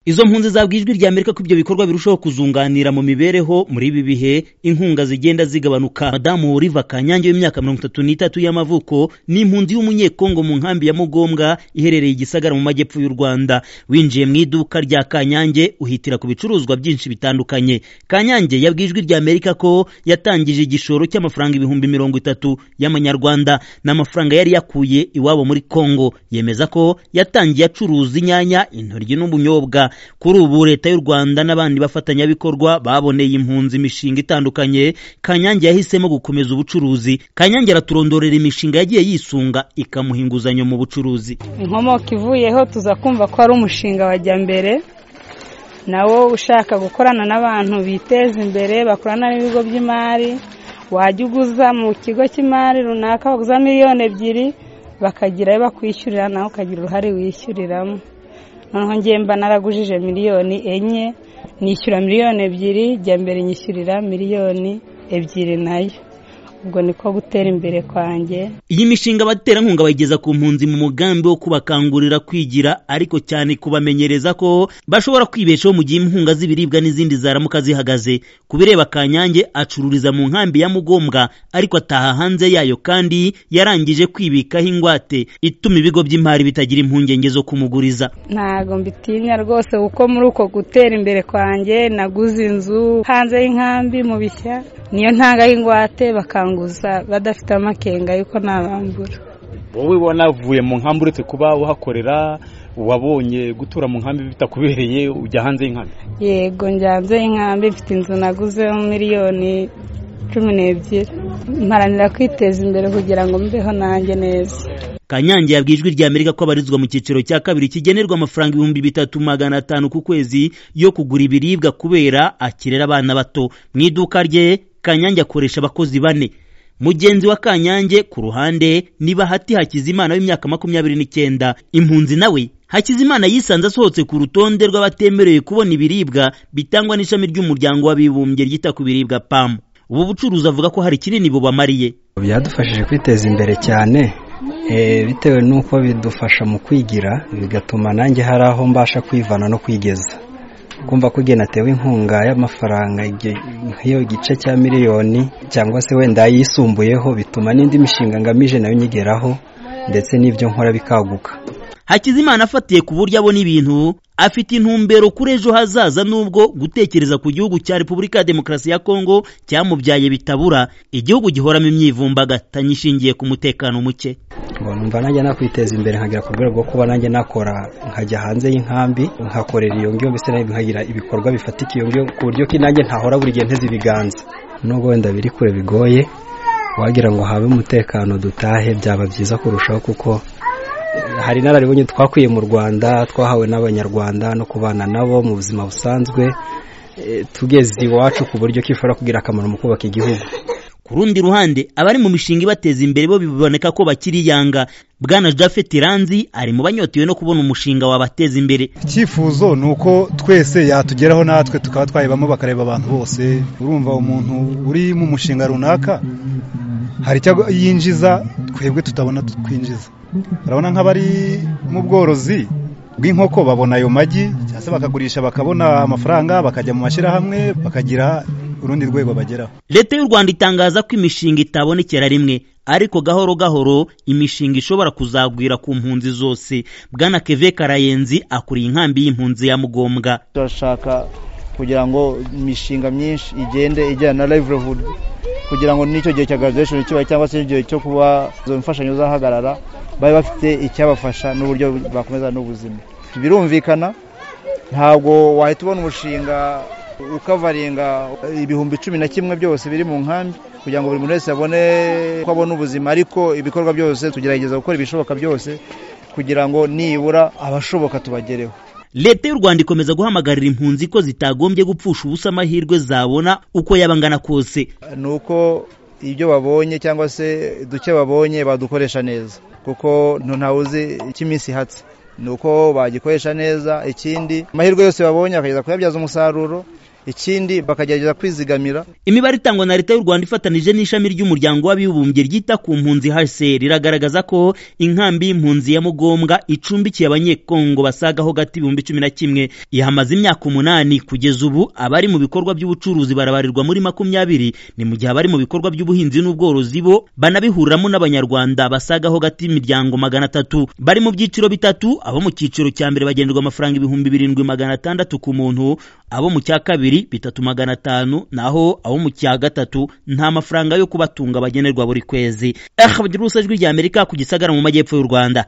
izo mpunzi zabwa ijwi rya amerika ko ibyo bikorwa birushaho kuzunganira mu mibereho muri ibi bihe inkunga zigenda zigabanuka madamu riva kanyange w'imyaka mirongo itatu n'itatu y'amavuko ni impunzi y'umunyekongo mu nkambi ya mugombwa iherereye igisagara mu majyepfo y'u rwanda winjiye mu iduka rya kanyange uhitira ku bicuruzwa byinshi bitandukanye kanyange yabwiye ijwi rya amerika ko yatangije igishoro cy'amafaranga ibihumbi mirongo itatu y'amanyarwanda ni amafaranga yari yakuye iwabo muri kongo yemeza ko yatangiye acuruza inyanya intoryi n'ubunyobwa kuri ubu leta y'u rwanda n'abandi bafatanyabikorwa baboneye impunzi imishinga itandukanye kanyange yahisemo gukomeza ubucuruzi kanyange araturondorera imishinga yagiye yisunga ikamuha inguzanyo mu bucuruzi inkomoko ivuyeho tuza kumva ko ari umushinga wajya mbere nawo ushaka gukorana n'abantu biteza imbere bakorana n'ibigo by'imari wajya uguza mu kigo cy'imari runaka uguza miliyoni ebyiri bakagira ayo bakwishyurira nawe ukagira uruhare wishyuriramo noneho ngiye mba naragujije miliyoni enye nishyura miliyoni ebyiri jya mbere nyishyurira miliyoni ebyiri nayo ubwo niko gutera imbere kwanjye iyi mishinga abaterankunga bayigeza ku mpunzi mu mugambi wo kubakangurira kwigira ariko cyane kubamenyereza ko bashobora kwibeshaho mu gihe inkunga z'ibiribwa n'izindi zaramuka zihagaze ku bireba kanyange acururiza mu nkambi ya mugombwa ariko ataha hanze yayo kandi yarangije kwibikaho ingwate ituma ibigo by'imari bitagira impungenge zo kumuguriza ntago mbitinya rwose kuko muri uko gutera imbere kwanjye naguze inzu hanze y'inkambi mu bishya niyo ntanga y'ingwate bakanguza badafite amakenga yuko ntabambura wowe wanavuye mu nkambi uretse kuba uhakorera wabonye gutura mu nkambi bitakubereye ujya hanze y'inkambi yego njya hanze y'inkambi mfite inzu naguze miliyoni cumi n'ebyiri mparanira kwiteza imbere kugira ngo mbeho nanjye neza kanyange yabwiye ijwi rya amerika ko abarizwa mu cyiciro cya kabiri kigenerwa amafaranga ibihumbi bitatu magana atanu ku kwezi yo kugura ibiribwa kubera akirera abana bato mu iduka rye kanyange akoresha abakozi bane mugenzi wa kanyange ku ruhande ni bahati hakizimana w'imyaka makumyabiri n'icyenda impunzi nawe hakizimana yisanze asohotse ku rutonde rw'abatemerewe kubona ibiribwa bitangwa n'ishami ry'umuryango w'abibumbye ryita ku biribwa pamu ubu bucuruzi avuga ko hari kinini bubamariye byadufashije kwiteza imbere cyane bitewe n'uko bidufasha mu kwigira bigatuma nanjye hari aho mbasha kwivana no kwigeza kumva ko igihe natewe inkunga y'amafaranga nk'iyo gice cya miliyoni cyangwa se wenda yisumbuyeho bituma n'indi mishinga ngamije nayo nyigeraho ndetse n'ibyo nkora bikaguka hakizimana afatiye ku buryo abona ibintu afite intumbero kuri ejo hazaza nubwo gutekereza ku gihugu cya repubulika ya demokarasi ya kongo cyamubyaye bitabura igihugu gihoramo imyivumbagatanyo ishingiye ku mutekano muke numva nanjye nakwiteza imbere nkagera ku rwego rwo kuba nanjye nakora nkajya hanze y'inkambi nkakorera iyo ngiyo mbese nkagira ibikorwa bifatika iyo ngiyo ku buryo ko nanjye ntahora buri gihe nteze ibiganza nubwo wenda biri kure bigoye wagira ngo habe umutekano dutahe byaba byiza kurushaho kuko hari inararibonye twakwiye mu rwanda twahawe n'abanyarwanda no kubana nabo mu buzima busanzwe tugeze iwacu ku buryo kishobora kugira akamaro mu kubaka igihugu ku rundi ruhande abari mu mishinga ibateza imbere bo biboneka ko bakiri yanga bwana jafeti ranzi ari mu banyotewe no kubona umushinga wabateza imbere icyifuzo ni uko twese yatugeraho natwe tukaba twayibamo bakareba abantu bose urumva umuntu uri mu mushinga runaka hari icyo yinjiza twebwe tutabona twinjiza urabona nk'abari mu bworozi bw'inkoko babona ayo magi cyangwa se bakagurisha bakabona amafaranga bakajya mu mashyirahamwe bakagira urundi rwego bageraho leta y'u rwanda itangaza ko imishinga itabonekera rimwe ariko gahoro gahoro imishinga ishobora kuzagwira ku mpunzi zose bwana keve karayenzi akuriye inkambi y'impunzi ya mugombwa turashaka kugira ngo imishinga myinshi igende ijyana na livelihood kugira ngo n'icyo gihe cya graduation kiba cyangwa se igihe cyo kuba izo mfashanyo zahagarara babe bafite icyabafasha n'uburyo bakomeza n'ubuzima birumvikana ntabwo wahita ubona umushinga ukavaringa ibihumbi cumi na kimwe byose biri mu nkambi kugira ngo buri muntu wese abone ko abona ubuzima ariko ibikorwa byose tugerageza gukora ibishoboka byose kugira ngo nibura abashoboka tubagereho leta y'u rwanda ikomeza guhamagarira impunzi ko zitagombye gupfusha ubusa amahirwe zabona uko yaba angana kose ni uko ibyo babonye cyangwa se duke babonye badukoresha neza kuko ntawe uzi icyo iminsi ihatse ni uko bagikoresha neza ikindi amahirwe yose babonye bakageza kuyabyaza umusaruro ikindi bakagerageza kwizigamira imibare itangwa na leta y'u rwanda ifatanije n'ishami ry'umuryango w'abibumbye ryita ku mpunzi hse riragaragaza ko inkambi y'impunzi ya mugombwa icumbikiye abanyekongo basaga ho gato ibihumbi cumi na kimwe ihamaze imyaka umunani kugeza ubu abari mu bikorwa by'ubucuruzi barabarirwa muri makumyabiri ni mu gihe abari mu bikorwa by'ubuhinzi n'ubworozi bo banabihuriramo n'abanyarwanda basaga ho gato imiryango magana atatu bari mu byiciro bitatu abo mu cyiciro cya mbere bagenerwa amafaranga ibihumbi birindwi magana atandatu ku muntu abo mu cya kabiri bitatu magana atanu naho abo mu cya gatatu nta mafaranga yo kubatunga bagenerwa buri kwezi aha ijwi ry'amerika ku gisagara mu majyepfo y'u rwanda